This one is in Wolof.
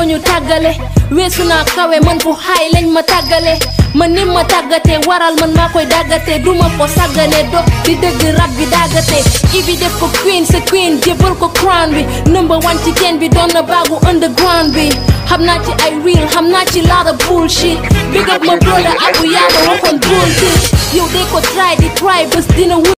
ñoo ñu tàggale weesu naa kawe man fu xaay lañ ma tàggale man ni ma tàggatee waral man maa koy dàggatee duma ko sàggane do di dëgg rab bi dàggatee ibi def ko queen sa queen jébal ko crown bi number one ci teen bi doon na baagu underground bi xam naa ci ay real xam naa ci lot of bullshit big up ma brother abu yaa ma waxoon bullshit yow de ko try di try bés dina